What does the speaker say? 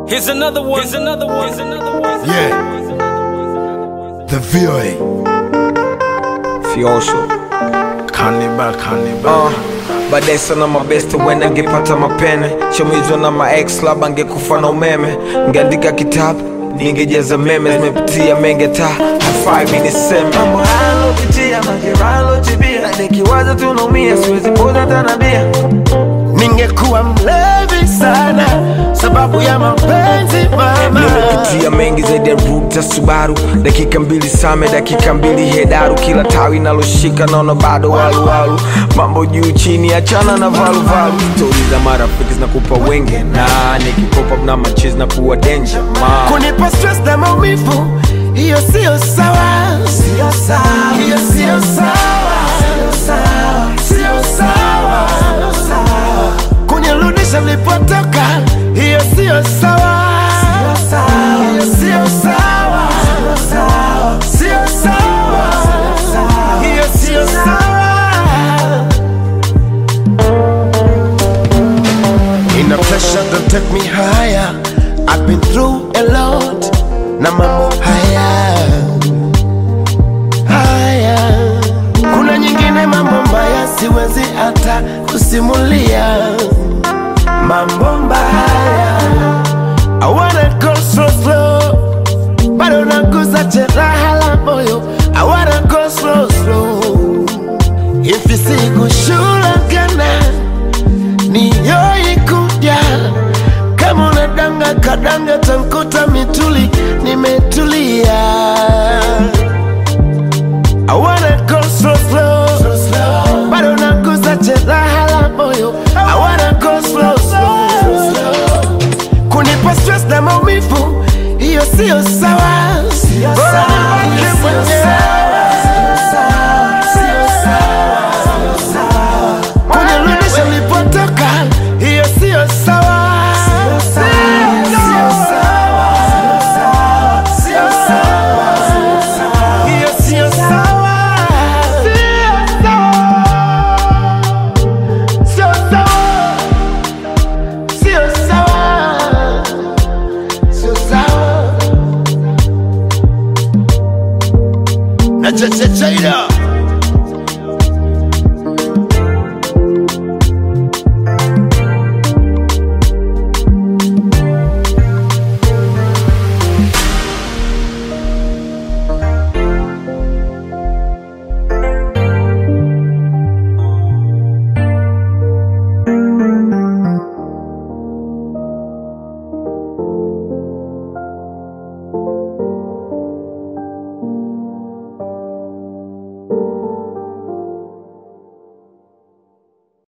Here's another one. Here's another one. Here's another one. Yeah. The VOA. Fiosho Cannibal, cannibal. uh, baadaye sana mabeste wenda ngepata mapene chomizwa na maex labda ngekufa na umeme ngeandika kitabu ningejaza meme zimepitia menge ta hafai mi niseme mambo halopitia mageralotibia nikiwaza tunaumia siwezi poza tanabia Ningekuwa mlevi sana sababu ya mapenzi mama. nimepitia mengi zaidi ya ruta subaru dakika mbili same dakika mbili hedaru kila tawi naloshika naona bado waluwalu mambo juu chini achana na valuvalu stori za marafiki zinakupa wenge na nikikopa na machizi na kuwa denja ma Kunipa stress na maumivu, hiyo sio sawa, sio sawa, hiyo sio sawa, sio sawa, sio sawa, sio sawa. Kunirudisha nilipotoka, hiyo sio sawa, sio sawa, hiyo sio sawa, sio sawa, sio sawa, hiyo sio sawa. In a pressure don't take me higher I've been through a lot Na mambo haya Haya Kuna nyingine mambo mbaya siwezi hata kusimulia Mambo mbaya I wanna go slow slow Bado naguza jeraha la moyo I wanna go slow slow Hivi sikushulagana niyoikuja kama unadanga kadanga tankuta mituli nimetulia I wanna go slow slow bado naguza jeraha la moyo I wanna go slow slow kunipa stress na maumivu hiyo sio sawa Bora nibaki mwenyewe. kunirudisha nilipotoka, hiyo sio sawa. Sio sawa. Sio sawa. Hiyo sio sawa. Sio sawa. Sio sawa. Sio sawa. Na cha cha chaida